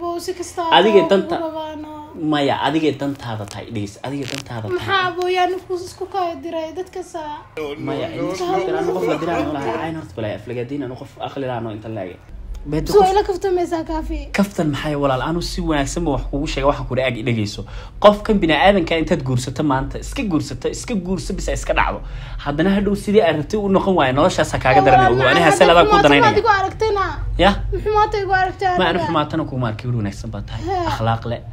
abo si kasta Adiga oo danta- kugu rabaano. maya adigay dantaada tahay dhegeysa adigay dantaada maxaa tahay abooyaan ku isku kaya diray dadkasa maya indiraan qof la diraan walahi cayn horta balay aflagaadiin anu qof aqli laano inta laage beeda soo ila kaftamaysaa kaafi kaftan maxay walaal anu si wanaagsan ba wax kugu sheega waxaan kudha ag dhegeyso qofkan bini-aadanka intaad guursato maanta iska guursato iska guurso bisa iska dhacdo haddana hadhow sidii aad rabtay u noqon waayo noloshaasa kaaga daran ogo ani hase labaa ku adigu danaynaya aragtayna ya xumaata igu aragtay ma anu adiga. xumaatana kuma arkay weli wanaagsan baa tahay He. akhlaaq le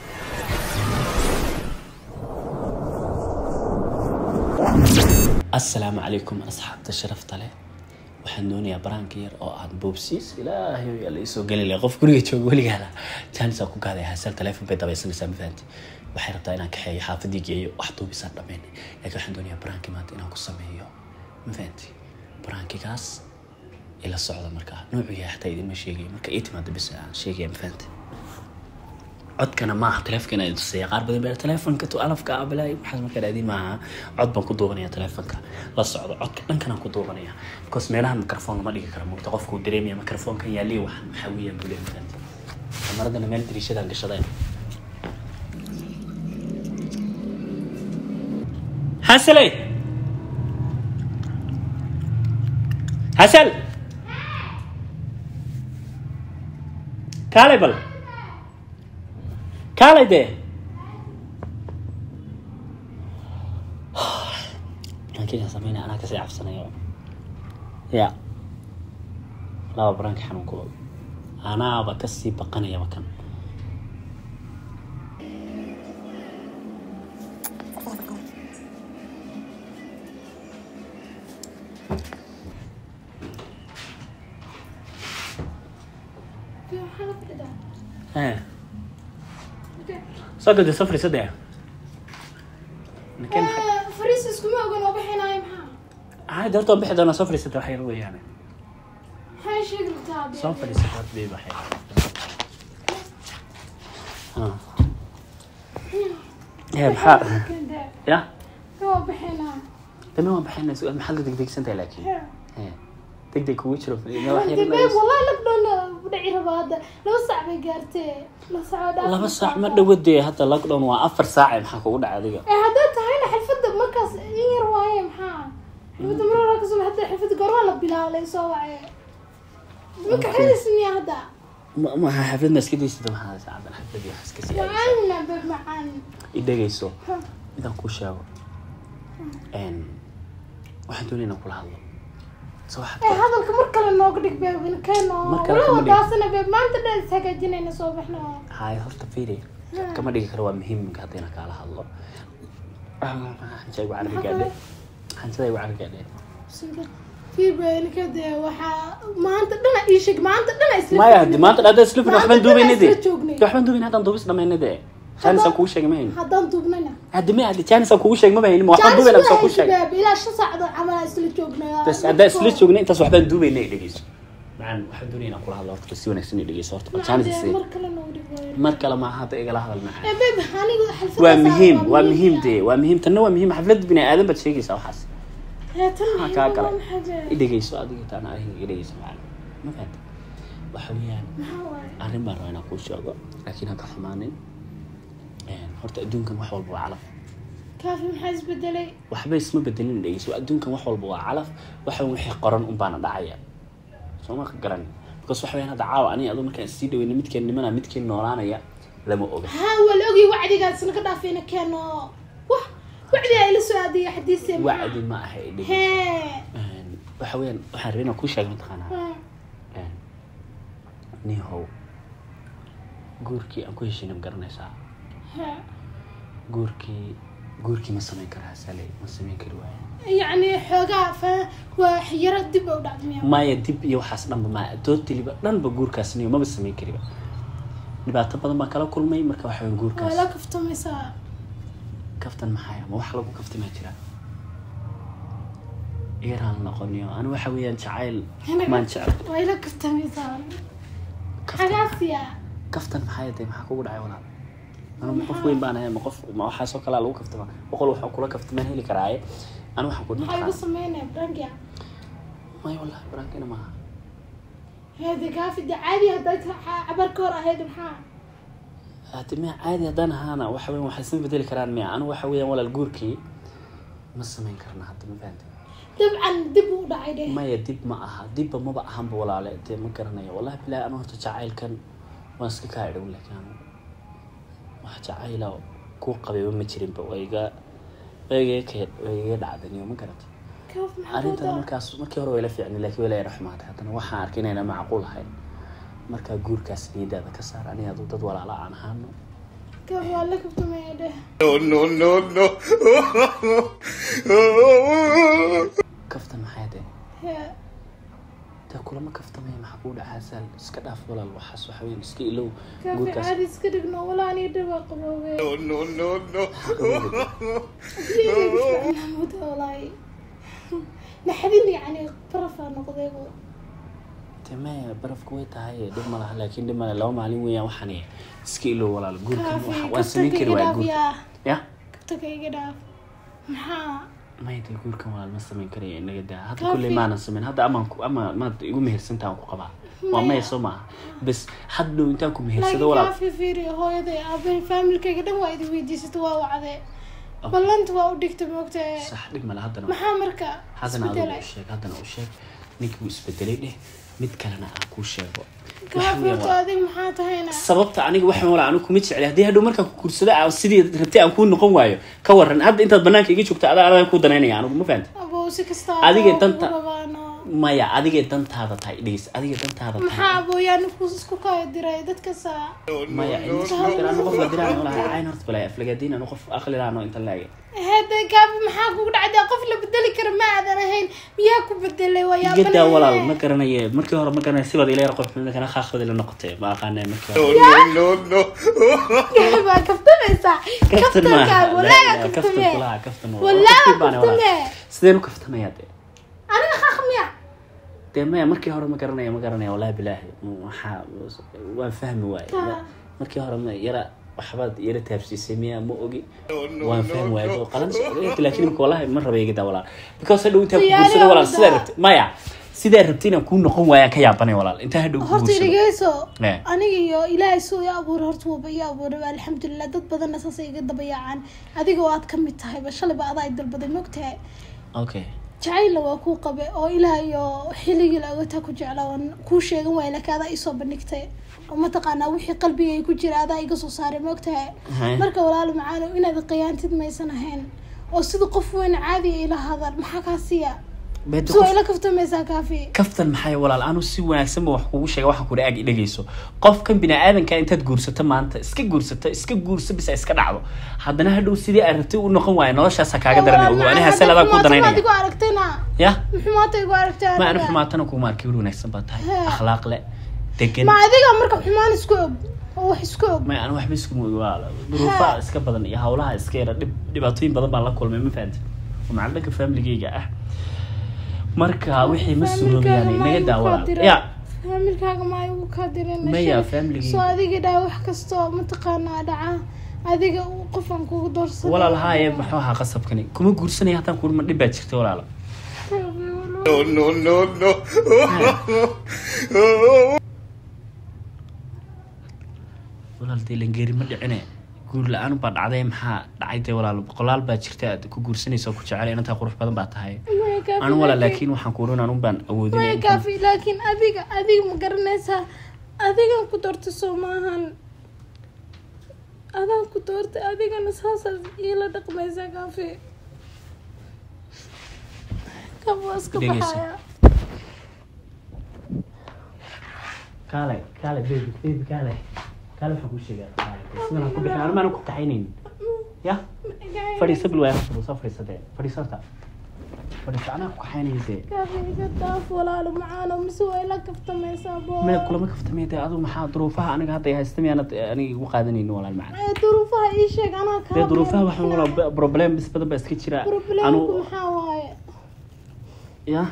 asalaamu calaykum asxaabta sharafta leh waxaan doonayaa baraanka yar oo aad boobsiis ilaahay yaa la isoo geli lahay qof guriga jooga weligaada jaanisaa ku gaaday hasal telefoon bay dabaysanaysaa ma fahanti waxay rabtaa inaan kaxeeyo xaafadii geeyo wax duubisaan dhammaynay laakiin waxaan doonayaa baraankii maanta inaan ku sameeyo ma fahanti baraankigaas ila socda markaa noocuu yahay xataa idinma sheegayo marka ii timaado bis aan sheegaya ma fahanti codkana maaha telefonkana idin tusaya qaar badan baa telefonka tu alafka abalay waxaas markaa dhaadin maaha cod baan ku duubanaya telefonka la socdo codka dhankanaan ku duubanaya because meelahan microphone lama dhigi karo mugta qofku uu dareemaya microphonkan yaaliya waxan maxaa weeyaan buu leeyahay mafahanti kamaradana meel dariishadaan gashadeen hasale hasal kaalay bal kaalay dee baraankigan sameynaya anaa kasii cabsanayo ya laba baraanki xanuunku anaaba kasii baqanayaba kan Maxaa la fadhidaa? Eh, soo gadi safri saddex Nakeen maxay- Eh, fariis iskuma ogan oo bixinaayo maxaa caadi horta waan bixi doonaa soo fadhiisata wax yar weeyaane maxay sheegi rabtaa abe? soo fadhiisata horta babe wax yar Ah. Eh, maxaa Kende. ya Waa bixinaa. dame waan baxayna su- maxaad la degdegsan tahay laakiin Eh. Eh, degdeg kugu jiro wax yar Hadi ma- babe, wallahi lockdown u dhici rabaa hadda. Laba saac bay gaartee. Laba saac oo dhaaf laba ma saac ma saaca. dhawadee hadda lockdown waa afar saace maxaa kugu dhacay adiga Eh, hadday tahayna xirfadda markaas in yar waaye maxaa xirfadda mar hore kasoo hadda xirfadda goormaa la bilaabay soo wace marka Okay. xidis miya hadda Ma- ma xaflad ma iska daysata maxaa saacadan xaflad iyo wax iska sii aadaysaa macaanina babe macaan i dhegayso Ha. midaan kuu sheego Een, waxaan doonaya inaan kula hadlo so waxaad Eh, ka- hadalka mar kale nooga dhig babe inkeeno Mar kale wala kama dhig. wadaasana babe maanta dhan is hagaajinayna soo baxno haay horta fiiri Hmm. kama dhigi karo waa muhiim minka hadda inaan kaala hadlo xanjay igu carbi gaadhe xanjada igu carbi gaadhe sida fiiba ninka dee waxaa maanta dhana ii sheeg maanta dhana isla maya hadi maanta hadda isla fina waxbaan Maanta duubayna de isla joognay. waxbaan duubayna haddaan duubis dhamaynay de jaanisaan kugu sheegay ma hayni haddaan duubnayna haddi ma haddi jaanisaan kugu sheegay ma hayni ma waxbaan duubayna mise kuu sheegay babe ilaa shan saacadood camal aan isla joognay bas haddaan isla joognay intaas waxbaan duubayna i dhegeyso macaan waxaan doonaya inaan kula hadlo horta si wanaagsan i dhegeyso horta jaanis Macaan, isii mar kale nooga dhig waayo. mar kale maaha hadda igala hadal macaan Eh, babe anigu xalfadaas waa aan muhiim rabaa, waa muhiim ah. dee waa muhiim tanna waa muhiim xaflad bini aadan baad sheegaysaa waxaas Eh, tan maxaa muhiim kaa waa galay maxay babe? i dhegeyso adiga taana ariga i dhegeyso macaan ma fahanta waxa weeyaan Maxaa waaye? arrin baan rabaa inaan kuu sheego laakiin ha ka xumaanin Een, horta adduunkan wax walba waa calaf Kaafi maxaa isbedelay? waxba isma bedelin dhegeyso adduunkan wax walba waa calaf waxa wixii qoran un baana dhacaya soo ma garan because waxa weeyaan hadda caawa aniga aduu markaan sii dhaweyna midkeen nimana midkeen noolaanaya lama oga haa waa la ogyahay wacdigaasna ka dhaafayna keeno wah wacdi ay la soo aadaya xadiise wacdi ma aha i dhegeyso hee Een, waxa weeyaan waxaan rabay inaan kuu sheego mataqaanaa Hmm. Een, nihow guurkii aan ku heshiina ma garanaysaa Hee. guurkii guurkii ma samayn karaa sale ma samayn kari waaye yacni xoogaa fa waa yaro dib u dhacdamiya maya dib iyo waxaas dhanba ma dootiliba dhanba guurkaas niyo maba samayn kariba dhibaato badan baan kala kulmay marka waxa weyn waa la guurkaas kaftamaysaa kaftan maxaya ma wax lagu kaftamaa jira yaraan noqoniyo ani waxa weeyaan jacayl maan jecel waa ila kaftamaysaa kaftan xagaasiya kaftan maxaya dee maxaa kugu dhacay walaal anu ma qof weyn baan ahay ma qof ma waxaasoo kalaa lagu kaftama boqol waxaan kula kaftamaan heli karaaye anu waxaan ku maxaa igu mataqaan sameynaya brangia maya wallahi barankina maaha hede kaafi de caadi hadday ka- cabar ka hor ahayd maxaa hade miya caadi haddaan ahaana waxa weyan waxay isma bedeli karaan miya anigu waxa weeyaan walaal guurkii ma samayn karna hadda ma fahamtay dabcan dib u dhacay dheh maya dib ma aha dibba maba ahanba walaale dee ma garanayo wallahi bilahi anu horta jacaylkan waan iska kaa idhow laakiin anu wax jacayla kuu qabayba ma jirinba waa iga waa iga ka waa iga dhacdaniyo ma garata kaaf maxaa arrintan wada markaas markii hore way la fiicnay laakiin way la yara xumaatay haddana waxaan arkay inayna macquul ahayn markaa guurkaas niyadaada ka saar aniga aduu dad walaala aan ahaano kaaf waa la kabtamaya dheh kaftan maxay dee hee dee kulama kaftamaya maxaa kuu dhacaa saal iska dhaaf walaal waxaas waxa weyan iska ilow kaafi guurkaas caadi iska dhigno walaa anii dhaba qaboobe muda walaahi naxdin yani barafaa noqdaybu dee maya barafku way tahay dhib ma laha laakiin dhib male laba maalin weeyaan waxaan iska ilow walaal guurkan kaafi waxa- waan samayn kabtanka kari iga waaya dhaaf guur yaa ya kabtanka iga dhaaf maxaa maya dee guurkan walaal ma samayn karaya inaga daa hadda Kaafi. kulley maanan samayn hadda amaan ku ama maad igu mehersantaa aan ku qabaa waa Maya. maya soo maaha bes hadhow intaan ku mehersado laakiin walaal kaafi fiiri hooyaday aabahay faamilkayga dhan waa idi weydiisata waa wacde ballanta waa u dhigta moogtae sax dhib male haddana maxaa marka haddana adigu isbedelay u sheeg haddana u sheeg ninkii wuu isbedelay dheh mid kalena aan kuu sheego Waxa kaafi weeyaan horta waa- adig maxaa tahayna sababta aniga waxaan walaa anigu kuma jecli haddii hadhow markaan ku guursado aan sidii rabtay aan kuu noqon waayo ka waran hadda intaad banaanka iga joogta adaa adaan kuu danaynaya anigu ma fahanta aboo si kasta Adiga aboo danta- kugu rabaano maya adigay dantaada tahay dhegeysa adigay dantaada maxaa tahay abooyaani ku isku kaya diray dadkasa maya anu qof la diraan walahi cayn horta balay aflagaadiin anu qof aqli laano inta laage hada kaafi maxaa kugu dhacday qof la bedeli kara ma aadan ahayn miyaa ku bedelay waa iga daa walaal ma yaabale garanaye markii hore ma garanaya sibaad ila yar qof kana khaaqbadi la noqotay ma aqaanay markii hore baa kaftamaysaa kaftan kaftankaaga maaha walaaga kaftan kaftame kulaha kaftan walaaga baan walaal kaftame sideen u kaftamayaa dee aniga khaq miya dee maya markii hore ma garanaya ma garanaya wallahi bilaahi waxaa waan fahmi waaye Taa. markii hore ma yara waxbaad yara taabsiisay miya ma ogi waan fahmi waaye oo qalan laakiin imika wallahi ma raba iga daa walaal because hadhow intaa ku Diyaari guursada walaal awda. sidaa rabtay maya sidaa rabtay inaan kuu noqon waayaan ka yaabanay walaal intaa hadhow ku horta guursado dhegeyso Eh. aniga iyo ilaahay suu i abuuray horta waba ii abuuray alxamdulilah dad badanna saasay iga dabayacaan adiga oo aad ka mid tahayba shalayba adaa i dalbaday mogtahay okay jacaylla waa kuu qabe oo ilaah iyo xilligii la ogataa ku jecla oon kuu sheegan waaya laakiin adaa isoo bandhigtay oo mataqaanaa wixii qalbigay ku jira adaa iga soo saaray mogtahay Hay. marka walaalo macaano inaad qiyaantid maysan ahayn oo sida qof weyn caadiga ila hadal maxaa kaa siiya Beed soo qof- ila kaftamaysaa kaafi kaftan maxay walaal anu si wanaagsan ba wax kugu sheega waxaan kuri ag dhegeyso qofkan bini-aadanka intaad guursato maanta iska guursato iska guurso bisa iska dhacdo haddana hadhow sidii aad rabtay u noqon waayo noloshaasa kaaga daran ogo ani hasel adaa ku danaynaya adigu aragtayna ya xumaata igu aragtay ma anu adiga. xumaatana kuma arki weli wanaagsan baa tahay He. akhlaaq le degan ma adiga marka xumaan isku og oo wax isku og ma anu waxba isku moogi waa duruufaha iska badan iyo hawlaha iska yara dhib dhibaatooyin badan baan la kulmay ma fahanti oo macna dhanka familigeyga ah marka wixii ma suuroobayaan inaga daawala ya faamilkaaga ma igu kaa dirin Maya, family-gayga. soo adiga dhaa wax kastoo mataqaanaa dhaca adiga uu qofan kugu doorsaday walaal haaye maxuu ahaa qasabkani kuma guursanaya haddaan kuuri ma dhib baa jirta walaala walaal dee langeeri ma dhicine guur la-aan baa dhacday maxaa dhacay dee walaal boqolaal baa jirta aad ku guursanaysa oo ku jecel inantaa qurux badan baa tahay Maya, kaafi, anu walaal laakiin- laakiin waxaan kuurin anun baan awoodin maya intaan- kaafi laakiin adiga adiga ma garanaysaa adigan ku doorta soo maahan adaan ku doortay adigana saasaad iila dhaqmaysaa kaafi kaf waa iska Dhegeyso. baxaya kaale kaale baby baby kaale kaale waxaan kuu sheegaa kaale sidan aan ku bixin anu maanan ku kaxaynaynin ya fadhiisa bil waa soo fadhiisatee fadhiisata fadhiisa anaa ku kaxaynayse kaafi iga daaf walaalo macaano mise waa ila kaftamaysaa boo maya kulama kaftamay dee adu maxaa duruufaha aniga hadda ay haysta miyaanad aniga igu qaadanaynin walaal macana Ee, duruufaha ii sheeg anaa kaa dee duruufaha waxaan walaa problem bis badan baa iska jira problemku anu maxaa waaye ya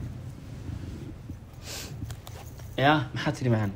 ya maxaa tiri macana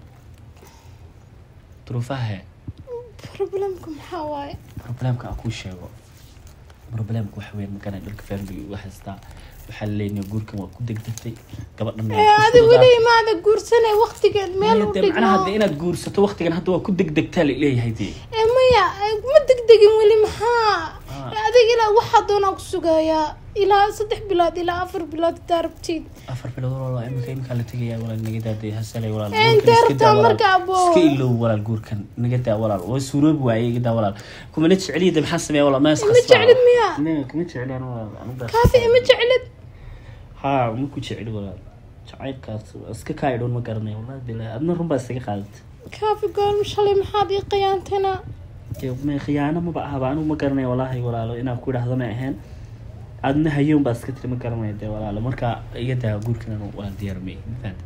duruufaha he problemku maxaa waaye problemka aan kuu sheego problemka waxa weyn makana dhulka family u haystaa waxaa laleeyahay guurkan waa ku degdegtay gabadhan ee adi weli imaada guursanay waqtigeed meel u macnaha dhigno de inaad guursato waqtigan hadda waa ku degdegtaa laleeyahay dee ee maya ee, ma degdegin weli maxaa Ah. Ee, adiga ilaa waxaa doonaa ku sugayaa ilaa saddex bilood ilaa afar bilood hadaa rabtid afar bilood walaal imika iminkaa la tegaya walaal naga daaday hasalay walaal Ee, guurkan intee iska daa rabtaa walaal. marka abo? iska ilow walaal guurkan naga daa walaal waa suuroobi waaye iga daa walaal kumana jeceliyada maxaa sameeya walaal ma Ma jeclid miya? kuma jeceliyan walaal aniga kaafi ima jeclid haa ma ku jeceli walaal jacaylkaas waa iska kaayidhoon ma garanay wallahi bilaahi adna run baa isaga qaadatay kaafi goolma shalay maxaad ii qiyaantana dee ma khiyaano maba ahaba anigu ma garanay walaahi walaalo inaan ku idhaahdo ma ahayn adna hayoon baa iska tiri ma garanay dee walaalo marka iga daa guurkan anu walaal diyaarmay ma fahamtay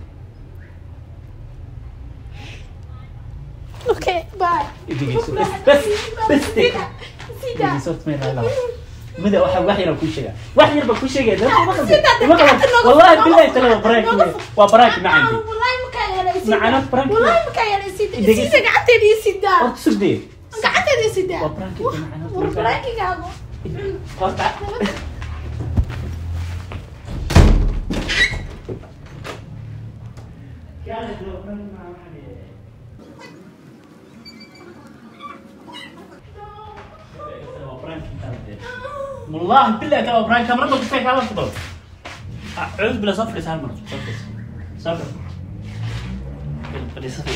okay bye Dhegeyso. Bas, bas, bas, deg. Dhegeyso, horta ma ilaha ilaa. mida waxa wax yar ku sheega wax yar baa ku sheegaya dad ma qaldan Sida, ma qaldan gacanta nooga wallahi fur, billahi nooga tala fur, baraak nooga fur. waa baraak macandi wallahi makaa yeelay sida Macana prank. wallahi makaa yeelay sida Dhegeyso. sida gacanteeda ii sidaa horta sugdee gacanteeda ii sidaa Waa prank, macana war prank. prankigaagu horta والله بالله ترى براين كاميرا ما كنت كاميرا تفضل اعوذ بالله صفر سهل مرة صفر صفر صفر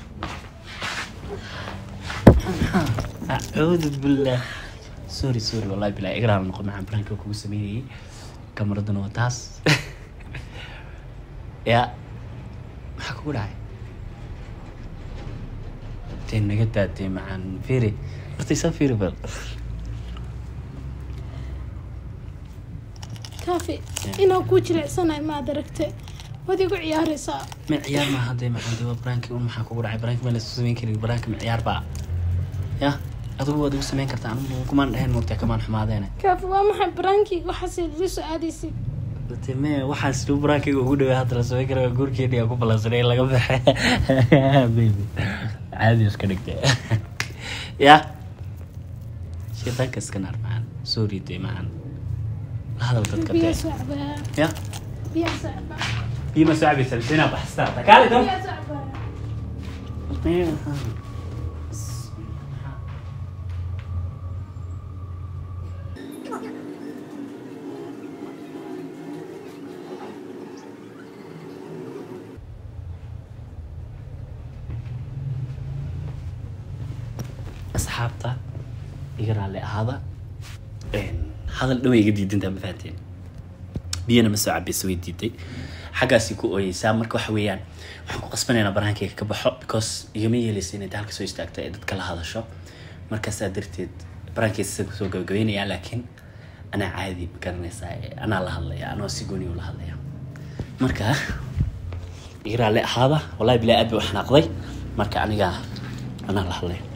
اعوذ بالله سوري سوري والله بالله اقرا نقول مع برانك وكو سميني كاميرا وتاس يا maxaa kugu dhacay dee naga daadee macaan fiiri horta isaa fiiri bal kaafi inaan kuu jilicsanahay maad aragte waad igu ciyaaraysaa ma ciyaar maaha dee macaan dee waa baraanki un maxaa kugu dhacay baraanki ma laysu samayn karin baraanki ma ciyaar baa ya adigu waad igu samayn kartaa anigu kumaan dheheen moogtaa kamaan xumaadeene kaafi waa maxay barankii waxaas ila soo aadaysid dee me waxaas lu baraankiga ugu dhawaa hadda la samayn kara waa guurkeeni aan ku ballansanay in laga baxe baby caadi iska dhigtay ya shaytaanka iska naar macaan sorry dee macaan la hadal dadka biyaa dee soo cabaa ya biyaa soo cabaa بيما ساعبي سلسلة بحستها تكالي ده biyaa soo cabaa أصحابتا يقرا لي هذا هذا اللي يقدر يدين ما فهمتين biyana ma soo cabaysa way diiday xaggaasay ku ooyeysaa marka waxa weeyaan waxaan ku qasbanaynaa baraankayga ka baxo because igama yeelaysa inay halka soo istaagto ee dadka la hadasho markaasaa darteed baraankaysa isaga kusoo gabagabaynayaa laakiin anaa caadi ma garanaysaa ee anaa la hadlaya anoo si gooni u la hadlaya marka igraalle ahaada wallahi bilaa aad bay u xanaaqday marka aniga anaa la hadlaya